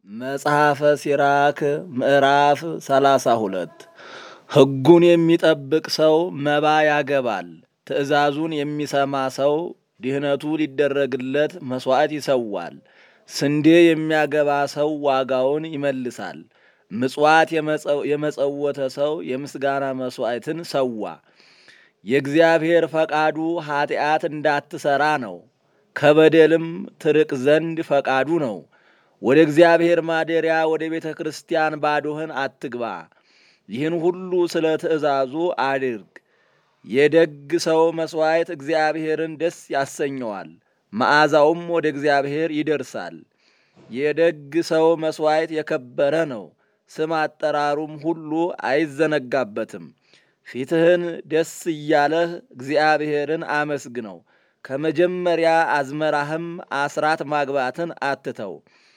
መጽሐፈ ሲራክ ምዕራፍ ሰላሳ ሁለት ሕጉን የሚጠብቅ ሰው መባ ያገባል። ትእዛዙን የሚሰማ ሰው ድህነቱ ሊደረግለት መሥዋዕት ይሰዋል። ስንዴ የሚያገባ ሰው ዋጋውን ይመልሳል። ምጽዋት የመጸወተ ሰው የምስጋና መሥዋዕትን ሰዋ። የእግዚአብሔር ፈቃዱ ኀጢአት እንዳትሠራ ነው፣ ከበደልም ትርቅ ዘንድ ፈቃዱ ነው። ወደ እግዚአብሔር ማደሪያ ወደ ቤተ ክርስቲያን ባዶህን አትግባ። ይህን ሁሉ ስለ ትእዛዙ አድርግ። የደግ ሰው መሥዋዕት እግዚአብሔርን ደስ ያሰኘዋል፣ መዓዛውም ወደ እግዚአብሔር ይደርሳል። የደግ ሰው መሥዋዕት የከበረ ነው፣ ስም አጠራሩም ሁሉ አይዘነጋበትም። ፊትህን ደስ እያለህ እግዚአብሔርን አመስግነው። ከመጀመሪያ አዝመራህም አስራት ማግባትን አትተው።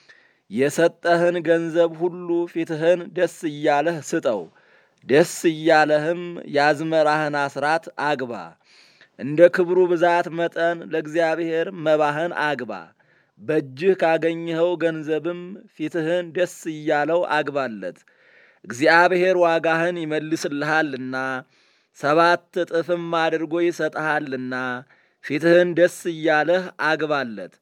የሰጠህን ገንዘብ ሁሉ ፊትህን ደስ እያለህ ስጠው። ደስ እያለህም የአዝመራህን አስራት አግባ። እንደ ክብሩ ብዛት መጠን ለእግዚአብሔር መባህን አግባ። በእጅህ ካገኘኸው ገንዘብም ፊትህን ደስ እያለው አግባለት። እግዚአብሔር ዋጋህን ይመልስልሃልና ሰባት እጥፍም አድርጎ ይሰጠሃልና ፊትህን ደስ እያለህ አግባለት።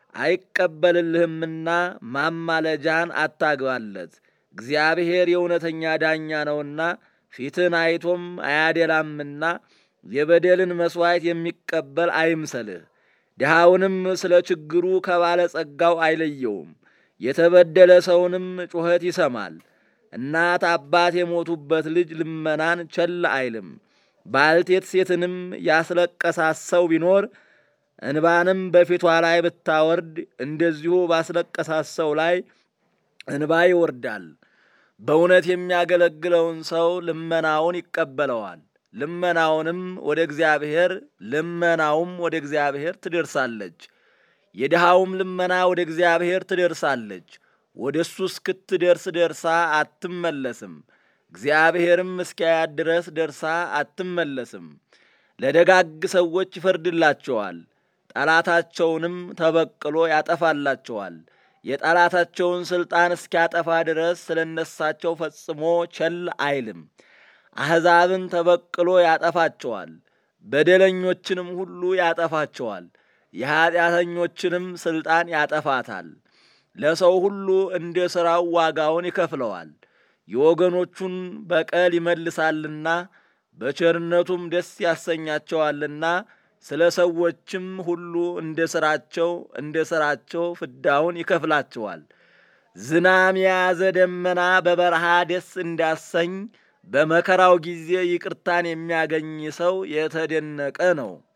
አይቀበልልህምና ማማለጃን አታግባለት። እግዚአብሔር የእውነተኛ ዳኛ ነውና ፊትን አይቶም አያደላምና የበደልን መሥዋዕት የሚቀበል አይምሰልህ። ድሃውንም ስለ ችግሩ ከባለጸጋው አይለየውም። የተበደለ ሰውንም ጩኸት ይሰማል። እናት አባት የሞቱበት ልጅ ልመናን ቸል አይልም። ባልቴት ሴትንም ያስለቀሳት ሰው ቢኖር እንባንም በፊቷ ላይ ብታወርድ እንደዚሁ ባስለቀሳት ሰው ላይ እንባ ይወርዳል። በእውነት የሚያገለግለውን ሰው ልመናውን ይቀበለዋል። ልመናውንም ወደ እግዚአብሔር ልመናውም ወደ እግዚአብሔር ትደርሳለች። የድሃውም ልመና ወደ እግዚአብሔር ትደርሳለች። ወደ እሱ እስክትደርስ ደርሳ አትመለስም። እግዚአብሔርም እስኪያያት ድረስ ደርሳ አትመለስም። ለደጋግ ሰዎች ይፈርድላቸዋል፣ ጠላታቸውንም ተበቅሎ ያጠፋላቸዋል። የጠላታቸውን ሥልጣን እስኪያጠፋ ድረስ ስለ እነሳቸው ፈጽሞ ቸል አይልም። አሕዛብን ተበቅሎ ያጠፋቸዋል፣ በደለኞችንም ሁሉ ያጠፋቸዋል። የኀጢአተኞችንም ሥልጣን ያጠፋታል። ለሰው ሁሉ እንደ ሥራው ዋጋውን ይከፍለዋል። የወገኖቹን በቀል ይመልሳልና በቸርነቱም ደስ ያሰኛቸዋልና ስለ ሰዎችም ሁሉ እንደ ሥራቸው እንደ ሥራቸው ፍዳውን ይከፍላቸዋል። ዝናም የያዘ ደመና በበረሃ ደስ እንዳሰኝ በመከራው ጊዜ ይቅርታን የሚያገኝ ሰው የተደነቀ ነው።